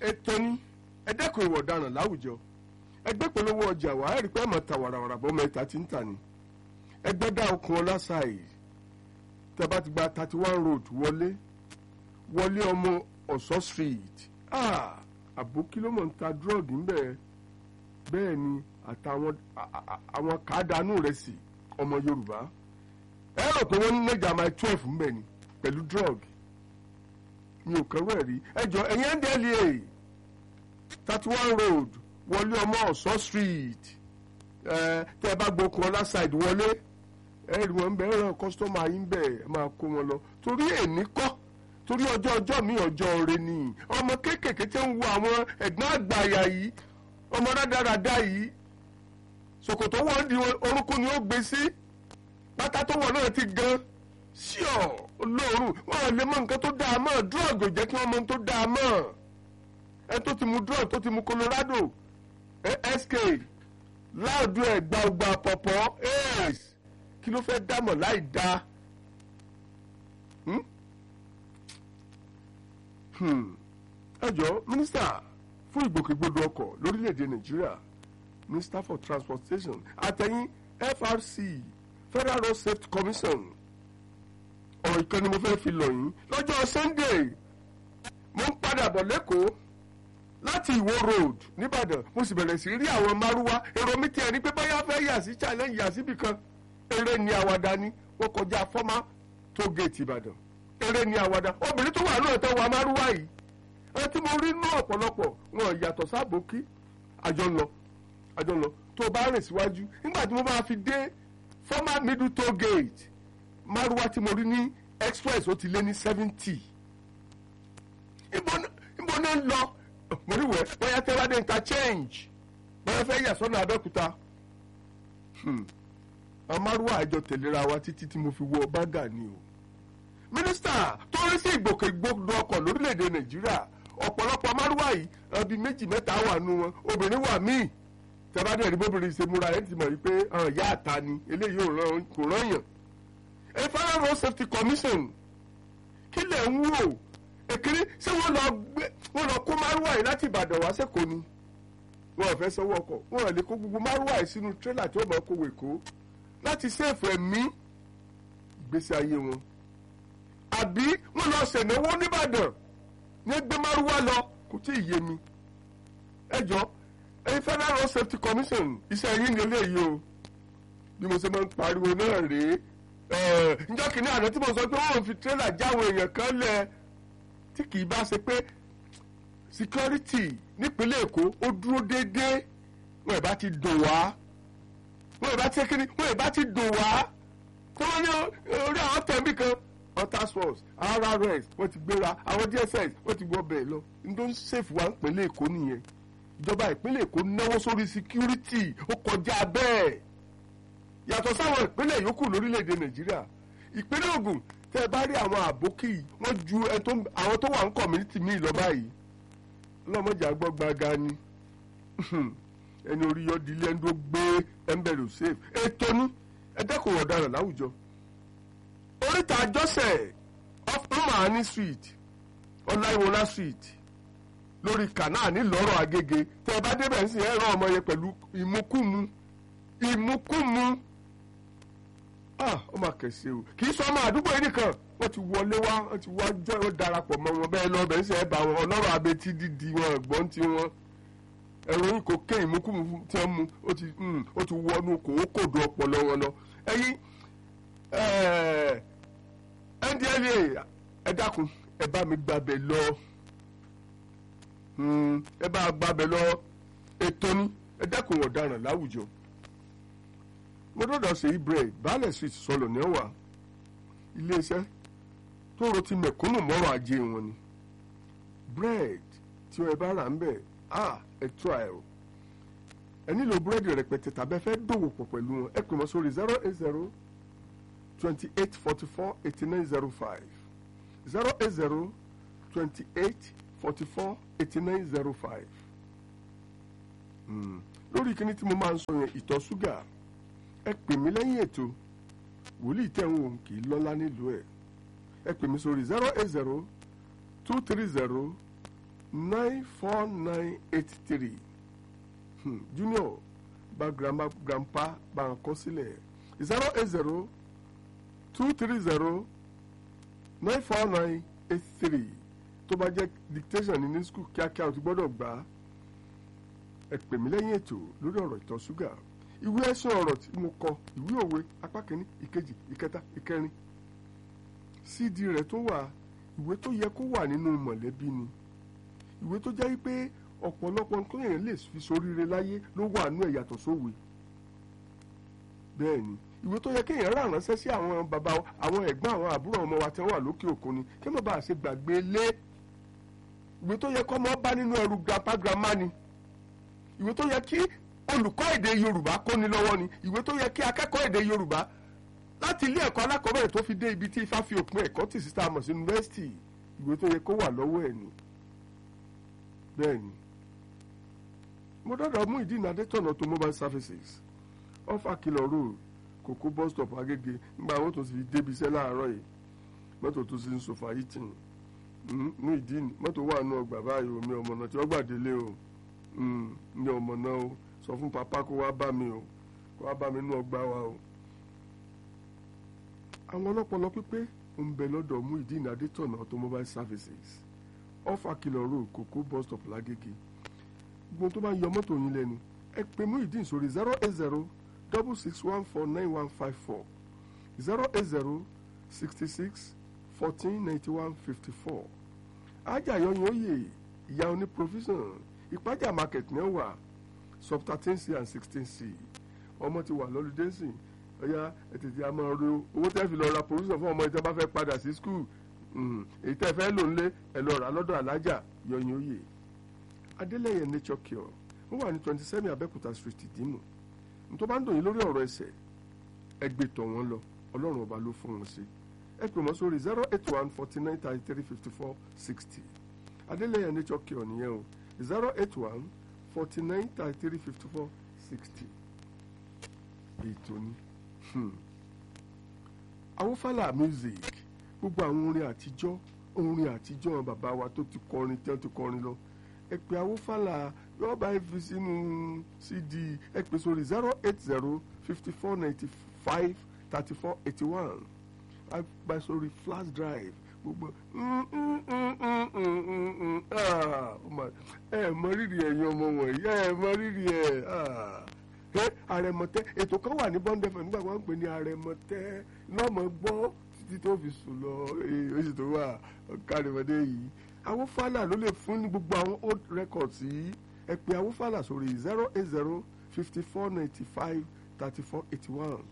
ètò ní ẹ dẹ́kun ìwà ọ̀daràn láwùjọ ẹgbẹ́ polówó ọjà wà á rí pé ẹ̀mọ̀ ta wàràwàrà bọ́ mẹ́ta tí ń tà ní ẹgbẹ́ dá okun ọlá sáì tẹ́ bá ti gba thirty one road wọlé wọlé ọmọ ọ̀sọ́ street ah àbókí ló mọ̀ ń ta drug ńbẹ̀ bẹ́ẹ̀ ni àtàwọn àwọn kàádánù rẹ̀ sì ọmọ yorùbá ẹ rò pé wọ́n ní nẹ́jà máa twelve ńbẹ̀ ni pẹ̀lú drug mi ò kẹ́rù ẹ̀ rí ẹ jọ ẹ̀yẹ́ ń dẹ́lẹ̀ thirty one road wọlé ọmọ ọ̀sọ́ street ẹ tẹ́ ẹ bá gbókun ọlá side wọlé ẹ rí wọn bẹ́ẹ̀ ràn kọ́sítọ́mà yín bẹ́ẹ̀ ẹ máa kó wọn lọ torí èní kọ́ torí ọjọ́ ọjọ́ mi ọjọ́ rẹ ni ọmọ kéékèèké tẹ́ ń wo àwọn ẹ̀gbọ́n àgbàyà yìí ọmọ rádaràda yìí ṣòkòtò wọn di orúnkún ni ó gbé sí pátá tó wọ̀ náà ti gan ṣíọ olóòórùn wọn ò lè mọ nǹkan tó dáa mọ́ dúrọ̀gì ò jẹ́ kí wọ́n mọ ohun tó dáa mọ́ ẹ tó ti mu drug tó ti mu Colorado sk láàdú ẹ̀ gbàgbà pọ̀pọ̀ ace kí ló fẹ́ dámọ̀ láì dáa ẹ jọ mínísítà fún ìgbòkègbodò ọkọ̀ lórílẹ̀‐èdè nàìjíríà minister for transportation àtẹ̀yìn frc federal road safety commission ọ̀rọ̀ ìkànnì mo fẹ́ fi lọ̀ yín lọ́jọ́ sunday mo ń padà bọ̀ lẹ́kọ̀ọ́ láti ìwó road nìbàdàn mo sì bẹ̀rẹ̀ sí rí àwọn márúwá èrò mi tiẹ̀ ní pé báyà fẹ́ yà sí challenge yà síbì kan eré ni àwàdà ni wọ́n kọjá fọ́mà tó gèètì ìbàdàn eré ni àwàdà obìnrin tó wà náà tó wà márúwá yìí ẹni tí mo rí inú ọ̀pọ̀lọpọ̀ wọn yàtọ̀ sábòkí àjọ lọ àjọ lọ tó bá rìn síwájú nígbà tí mo máa fi dé former middle toll gate márúwá tí mo rí ní express ó ti lé ní seventy ibo náà ń lọ mo rí wẹ̀ bóyá tẹ́wádé interchange bóyá fẹ́ yà sọ́nà abẹ́òkúta amárúwá àjọ tẹ̀léra wa títí tí mo fi wọ bágà ni o mínísítà tó rí sí ìgbòkègbodò ọkọ̀ lórílẹ̀‐èdè nàìjíríà ọ̀pọ̀lọpọ̀ amárúwá yìí ẹbí méjì mẹ́ta wà nù wọn obìnrin wà míì tẹ́bádẹ́ rí bóbìnrin ṣe múra ẹ̀ ti mọ̀ wípé ìyá àta ni eléyìí kò rányàn. ẹ federal road safety commission kí lẹ̀ ń wò èkìrí ṣé wọ́n lọ gbé wọ́n lọ kó márúwá yìí láti ìbàdàn wá sẹ́kọ̀ọ́ ni wọn ò fẹ́ sanwó ọkọ̀ wọn ò lè kó gbogbo márúwá yìí sínú tírélà tí wọ́n bá kó wèkó láti ṣèfù ẹ̀mí ìgbésí ayé wọn àbí wọ́n lọ ṣènáwó nìbàdàn ní gbé márúwá lọ kò tí ì yé mi ẹ jọ ẹyin federal road safety commission iṣẹ́ yín ni eléyìí o bí mo ṣe máa ń pariwo náà rèé njọ́ kìíní àná tí mo sọ pé wọ́n fi tírélà jáwọ́ èèyàn kan lẹ̀ tí kì í bá ṣe pé security nípínlẹ̀ èkó ó dúró déédéé wọn ìbá ti dùn wá wọn ìbá ti kíni wọn ìbá ti dùn wá tí wọ́n ní orí àwọn tẹ̀mí kan àwọn task force àwọn rrs wọ́n ti gbéra àwọn dss wọ́n ti wọ bẹ́ẹ̀ lọ nítorí ṣèfù wa nípínlẹ̀ èkó nìyẹn ìjọba ìpínlẹ̀ èkó náwó sórí security ó kọjá bẹ́ẹ̀ yàtọ̀ sáwọn ìpínlẹ̀ yòókù lórílẹ̀‐èdè nàìjíríà ìpínlẹ̀ ògùn tẹ́ ẹ bá rí àwọn àbókì wọ́n ju àwọn tó wà ní community míì lọ báyìí ọlọ́mọdé àgbọ̀ gbaga ni ẹni orí yọ dilé ẹni tó gbé ẹnbẹ̀rẹ̀ safe ètò ní ẹ̀dẹ́kùn ọ̀daràn láwùjọ oríta àjọsẹ̀ off umahani street ọláìwọlá street lórí canal nílọ́rọ̀ agége tẹ́ ẹ bá débẹ̀ ń sìn ẹ́ rán ọmọ yẹn pẹ̀lú ìmúkúmu ìmúkúmu ah ó máa kẹsẹ̀ o kì í sọ ọmọ àdúgbò yìí nìkan wọ́n ti wọlé wá wọ́n ti wá jọ ó darapọ̀ mọ́ wọn bẹ́ẹ̀ lọ́ọ́ bẹ́ẹ̀ ń sìn ẹ́ bá wọn ọlọ́rọ̀ abetí dídì wọn ẹ̀gbọ́n tí wọn ẹ̀rọ yìí kò ké ìmúkúmu tí wọ́n mu ó ti ó ti wọnú kò ó kòdó ọpọlọ wọn lọ ẹ̀yin ndla ẹ dákun ẹ bá mi gbàbẹ lọ ẹ bá gbàbẹ lọ ètò ní ẹ dákun ọ̀daràn láwùjọ mo dọ́dọ̀ sí bread baálẹ̀ street sọlọ ní ọ̀wà iléeṣẹ́ tó ro ti mẹ̀kúnnù mọ́rọ̀ ajé wọn ni bread tí ẹ bá rà ń bẹ̀ ah ẹ tó ẹ o ẹ nílò búrẹ́dì rẹpẹtẹ tàbí ẹ fẹ́ dòwò pọ̀ pẹ̀lú wọn ẹ pè mọ́ sórí zero eight zero twenty eight forty four eighty nine zero five zero eight zero twenty eight forty four eighty nine zero five lórí kíní tí mo máa ń sọ yẹn ìtọ̀ ṣúgà ẹ pè mí lẹ́yìn ètò wòlíì tẹ̀ ń wò kì í lọ́lá nílùú ẹ̀ ẹ pè mí sórí zero eight zero two three zero nine four nine eight three junior bá grandma grandpa bá ń kọ sílẹ̀ zero eight zero two three zero nine four nine eight three tó bá jẹ́ dictation ní ní school kíákíá o ti gbọ́dọ̀ gbà á ẹ pè mí lẹ́yìn ètò lórí ọ̀rọ̀ ìtọ̀ ṣúgà ìwé ẹ̀sùn ọ̀rọ̀ tí mo kọ ìwé òwe apá kìíní ìkejì ìkẹta ìkẹrin cd rẹ̀ tó wà ìwé tó yẹ kó wà nínú mọ̀lẹ́bí ni ìwé tó jẹ́ pé ọ̀pọ̀lọpọ̀ nǹkan èèyàn lè fi soríire láyé ló wà nú ẹ̀ yàtọ̀ sówe bẹ́ẹ̀ ni ìwé tó yẹ kéèyàn rà ránṣẹ́ sí àwọn bàbá àwọn ẹ̀gbọ́n àwọn àbúrò ọmọ wa tí wọ́n wà lókè òkun ni kí wọ́n bá ṣe gbàgbé lé ìwé tó yẹ kọ́ ọmọ bá nínú ẹrù grandpa grandma ni ìwé tó yẹ kí olùkọ́ èdè yorùbá kóni lọ́wọ́ ni ìwé tó yẹ kí akẹ́kọ̀ọ́ èdè yorùbá láti ilé ẹ̀kọ́ alákọ̀ọ́bẹ̀rẹ̀ tó fi dé ibi tí ifá fi òpin ẹ̀kọ́ tì sí tá a mọ̀ sí yunifásitì ìwé tó yẹ kó wà lọ́wọ́ ẹ̀ ni bẹ́ẹ̀ ni mo dọ́dọ̀ mú ìdí ìnádẹ́tọ̀nà automobile services off Akilọ road kòkó bus stop Agége nígbà wọn tó sì fi débi iṣẹ́ láàárọ̀ yìí mọ́tò tó sì ń sofa yìí tì mú ìdí mọ́tò wà nù ọgbà báyìí omi ọmọ náà tí wọ́n gbàdélé o ní ọmọ náà o sọ fún papa kó wá bá mi o kó wá bá mi nú ọgbà wa o. àwọn ọlọ́pọlọ pípé ń bẹ lọ́dọ̀ mú ìdí ìnádẹ́tọ̀nà automobile services off Akilọ road kòkó bus stop lágége gbogbo tó bá ń yọ mọ́tò yín lẹ́nu ẹ pè mú ìdí ìsòrí zero eight zero double six one four nine one five four zero eight zero sixty six fourteen ninety one fifty four ajayanyan oyè ìyá oní provision ìpájà market ní wà sub thirteen c and sixteen c ọmọ ti wà lọ́lùdé sí ọ̀yá ètètè a máa ro owó tẹ́ fi lọ ra provision fún ọmọ ìjọba fẹ́ padà sí school èyí tẹ́ fẹ́ lò ń lé ẹ lọ rà lọ́dọ̀ alájà yanyan oyè adélẹ́yẹ nature cure wọ́n wà ní twenty seven abẹ́kúta street ìdìmú tó bá ń dùn yín lórí ọ̀rọ̀ ẹsẹ̀ ẹ gbé tọ̀ wọ́n lọ ọlọ́run ọba ló fún wọn sí ẹ pè wọ́n sórí zero eight one forty nine thirty three fifty four sixty adélẹ́yẹ nature cure nìyẹn o zero eight one forty nine thirty three fifty four sixty ètò ni awúfálà music gbogbo àwọn orin àtijọ́ orin àtijọ́ bàbá wa tó ti kọrin tí wọ́n ti kọrin lọ ẹ pè awúfálà yóò bá fi sínú cd ẹ pè sórí zero eight zero fifty four ninety five thirty four eighty one ẹ pè sórí flash drive gbogbo ẹ mọ rírì ẹ̀yin ọmọ wọ̀nyí ẹ mọ rírì ẹ ẹ àrẹ̀mọ̀tẹ́ ètò kan wà ní bond fm nígbà wọn ń pè ní àrẹ̀mọ̀tẹ́ náà mọ̀ gbọ́ títí tó fi sùn lọ oṣù tó wà kárìmọ́dé yìí awúfálà ló lè fún ní gbogbo àwọn old records yìí ẹ pè awúfálà sórí zero eight zero fifty four ninety five thirty four eighty one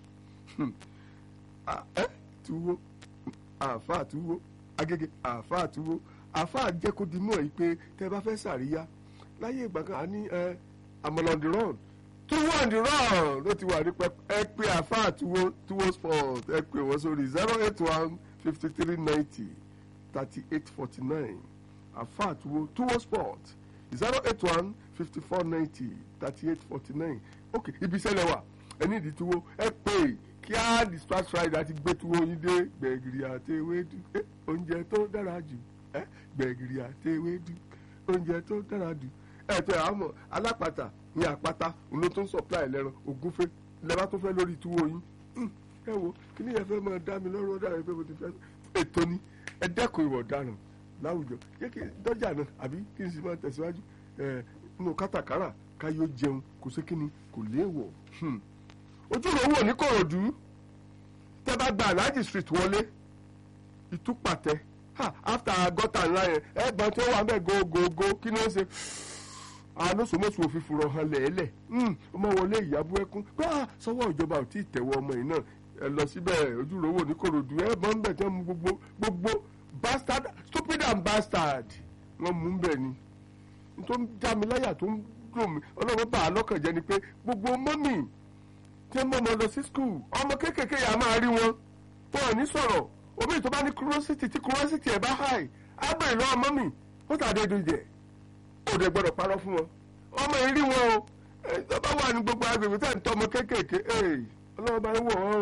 ẹ tuwo àáfà tuwo agége àáfà tuwo àáfà jẹ́ kó di mọ́ ẹ pé tẹ́ bá fẹ́ sàríyá láyé ìgbà kan á ní ẹ àmọ̀là on the run tuwo on the run ló ti wà ní pẹpẹ ẹ pè àáfà tuwo tuwo sport ẹ pè wọ́n sórí zero eight one fifty three ninety thirty eight forty nine afa tuwo tuwo sport zero eight one fifty four ninety thirty eight forty nine ok ibi sẹ́lẹ̀ wà ẹni ìdí tuwo ẹ pè kí á dispatch friday àti gbé tuwo yín dé gbẹ̀gìrì àti ewédú oúnjẹ tó dára jù gbẹ̀gìrì àti ewédú oúnjẹ tó dára jù ẹ tẹ àmọ́ alápàtà ní àpáta ló tún supply lẹ́ran ògúnfẹ́ lẹ́bàá tó fẹ́ lórí tuwo yín ẹ wo kí ni ẹ fẹ́ máa dá mi lọ́rùn ọ̀dà rẹ pé mo ti fẹ́ ètò ni ẹ dẹ́kun ìwà ọ̀daràn láwùjọ yẹ kí dọ́jà náà àbí kí n sì máa tẹ̀síwájú ẹ nínú kátàkárà káyọ̀ jẹun kò sí kíni kò léèwọ̀ ojú ìrò wò ní kòròdú tẹ́ bá gba alhaji street wọlé ìtúpàtẹ ha after gọ́tà ńlá yẹn ẹ̀gbọ́n tí ó wà bẹ́ẹ̀ gógógó kí ni ó ṣe alóṣòmọ́sù òfin fúnra hàn lẹ́ẹ̀lẹ̀ ọmọ wọlé ìyàbọ̀ ẹkún pé sọ́wọ́ ìjọba ò tí ì tẹ̀wọ́ ọmọ yìí náà ẹ lọ síbẹ̀ ojú ìrò wò ní kòròdú ẹ̀ bọ́n bẹ̀ tẹ́ mu gbogbo gbogbo bastard stupid and bastard wọ́n mú bẹ́ẹ̀ ni tó ń já mi láyà tó ń dùn mí ọlọ́run bá a lọ́kàn jẹ́ ni pé gbogbo mọ́mì tí ń mọ́mọ́ lọ sí skul ọmọ kéékèèké yà máa rí wọn wọn ò ní sọ̀rọ̀ omi tó bá ní curiosity tí curiosity ẹ̀ bá high á bẹ̀rẹ̀ lọ́wọ́ mọ́mì ó tàdé dùn jẹ́ ó dẹ̀ gbọ́dọ̀ parọ́ fún wọn ọmọ yìí rí wọn o tó bá wà ní gbogbo agbègbè tẹ̀ ń tọ́ ọmọ kéékèèké ọlọ́run bá ń wọ̀ ọ́ o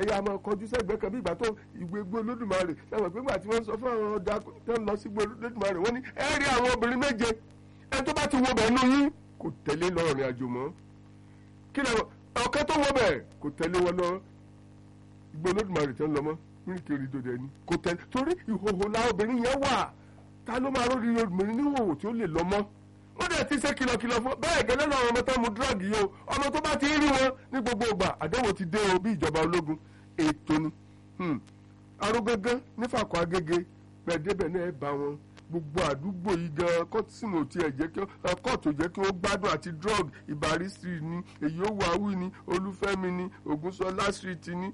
ẹ̀yà máa kọjú sẹ́gbẹ́ kan bí ìgbà tó ìgbégbé olódùmarè sẹ́wọ̀n pé ìgbà tí wọ́n sọ fún àwọn ọ̀dà tó ń lọ sí gbé olódùmarè wọ́n ní ẹ rí àwọn obìnrin méje ẹni tó bá ti wo bẹ̀ nú yín kò tẹ̀lé lọ rìn àjò mọ́ kí lẹ́wọ̀n ọ̀kẹ́ tó wọ bẹ̀ kò tẹ̀lé wọn lọ ìgbé olódùmarè tó ń lọ mọ́ mílíkì dòdò ẹni kò tẹ̀lé torí ìhòhò la obìnrin yẹn wà ta ló máa rórí obìnrin níhòhò tí ó lè lọ mọ́ wọ́n dẹ̀ ti ṣe kìlọ̀kìlọ̀ fún bẹ́ẹ̀ gẹ́lẹ́ náà ọmọ tó mu dúrọ́ọ̀gì yìí o ọmọ tó bá ti rí wọn ní gbogbo ìgbà àdéhùn ti dé o bí ìjọba ológun ètò ni arógangan nífàkọ́ agége bẹ́ẹ̀ débẹ̀ náà ẹ bá wọn gbogbo àdúgbò yìí gan kọ́tìsìmù ò tiẹ̀ jẹ́ kí kóòtù jẹ́ kí wọ́n gbádùn àti drug ìbàrí street ni èyí ó wà wí ni olúfẹ́mi ni ògúnṣọlá street ni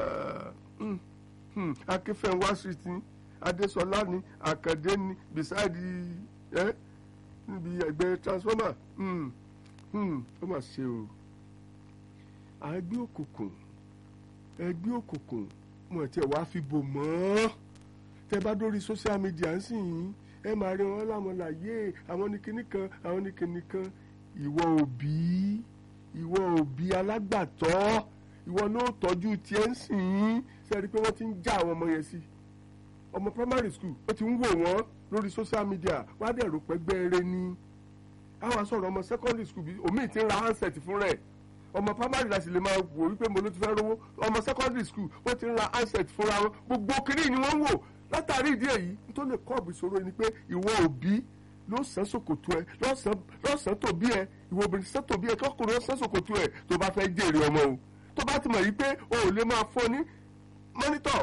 akínfẹ́ńwá street ni adésọlá ni àkàndé ni beside ẹ níbi ẹgbẹ́ transformer ó mà ṣe o ẹgbẹ́ òkùnkùn ẹgbẹ́ òkùnkùn mo tiẹ̀ wá fi bò mọ́ tẹ bá dórí social media ń sìn yín ẹ máa rí wọn láwọn láyé àwọn ní kinní kan àwọn ní kinní kan ìwọ òbí ìwọ òbí alágbàtọ́ ìwọ ló tọ́jú tiẹ̀ ń sìn yín sẹ́ẹ̀rí pé wọ́n ti ń já àwọn ọmọ yẹn sí ọmọ primary school ó ti ń wò wọ́n lórí social media wọ́n á dẹ̀ rò pé gbẹ́rẹ́ ni àwọn sọ̀rọ̀ ọmọ secondary school bí omi ti ń ra handset fún rẹ̀ ọmọ primary la sì lè máa wò wípé mo ló ti fẹ́ rówó ọmọ secondary school wọ́n ti ń ra handset fúnra wọn gbogbo kiri ni wọ́n ń wò látàrí ìdí èyí tó lè kọ́ọ̀bù ìṣòro ni pé ìwọ òbí ló sàn ṣòkòtò ẹ lọ́sàn tòbí ẹ ìwọ obìnrin sàn tòbí ẹ kọ́kùnrin ó sàn ṣòkòtò ẹ tó bá fẹ́ jèrè ọmọ o tó bá ti mọ̀ yí pé o ò lè máa fọ́ ní mọ́nítọ̀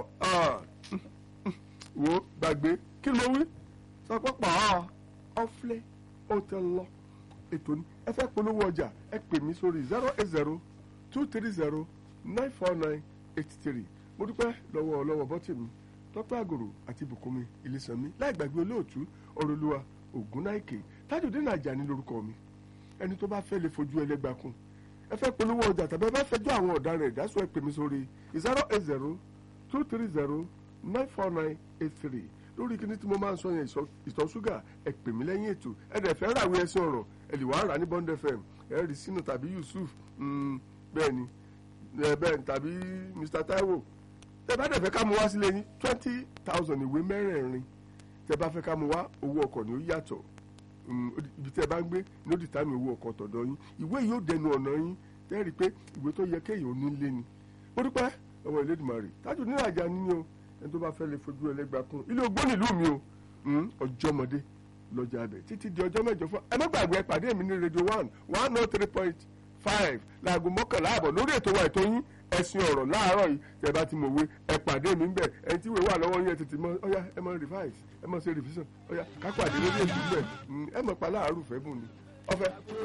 wo gbàgbé kí ló wí sọ pé pàá ọ̀flẹ̀ ó tẹ lọ ètò ní ẹ fẹ́ polówó ọjà ẹ pè mí sórí zero eight zero two three zero nine four nine eight three mo dúpẹ́ lọ́wọ́ lọ́wọ́ bọ́tì mi tọ́pẹ́ àgòrò àti bùkúnmi ìlísànmí láì gbàgbé olóòtú ọ̀rọ̀lúwa ògúnnáìkè tájùdínà àjàní lórúkọ mi ẹni tó bá fẹ́ lè fojú ẹlẹ́gbàá kún ẹ fẹ́ polówó ọjà tàbí ẹ bá fẹjọ́ àwọn ọ̀daràn ìdásọ ẹ pè mí sórí zero eight zero two three zero nine four nine eight three lórí kíní tí mo máa ń sọ yẹn ìtọ̀ ṣúgà ẹ pè mí lẹ́yìn ètò ẹ dẹ̀ fẹ́ ràwé ẹsẹ̀ ọ̀rọ̀ ẹ lè wá rà ní Bond FM ẹ rí sínú tàbí Yusuf bẹ́ẹ̀ ni bẹ́ẹ̀ ni tàbí Mr Taiwo tẹ bá dẹ̀ fẹ́ ká mu wá sílé yín twenty thousand ìwé mẹ́rẹ̀ẹ̀rin tẹ bá fẹ́ ká mu wá owó ọkọ̀ ni ó yàtọ̀ ibi tẹ bá ń gbé ní ó di tàmí owó ọkọ̀ tọ̀dọ̀ yín ìwé yìí ó dẹnu ọ̀nà yín tẹ́ rí i pé ìwé tó yẹ kéèyàn ò ní lé ni ó dúpẹ́ ọmọ Elédùmarè tájú ní àjà ni o ẹni tó bá fẹ́ lè fojú ẹlẹ́gbàá kún ilé ogbó nílùú mi o ọjọ́mọdé lọ́jà abẹ títí di ọjọ́ mẹ́jọ fún ẹ má gbàgbé pàdé mi ní rédíò one one oh three point five láago mọ́kànlá àbọ̀ lórí ètò wa ètò yín ẹ̀sìn ọ̀rọ̀ láàárọ̀ yìí tẹ̀ bá ti mọ̀ wé ẹ pàdé mi ń bẹ̀ ẹni tí ìwé wà lọ́wọ́ yín ẹ tètè mọ ọ̀yá ẹ mọ revise ẹ mọ ṣe revision ọ̀yá ká pàdé lórí ètò bẹ̀ ẹ mọ̀ pa láàárọ̀ fẹ́ bùn ni ọ̀fẹ́.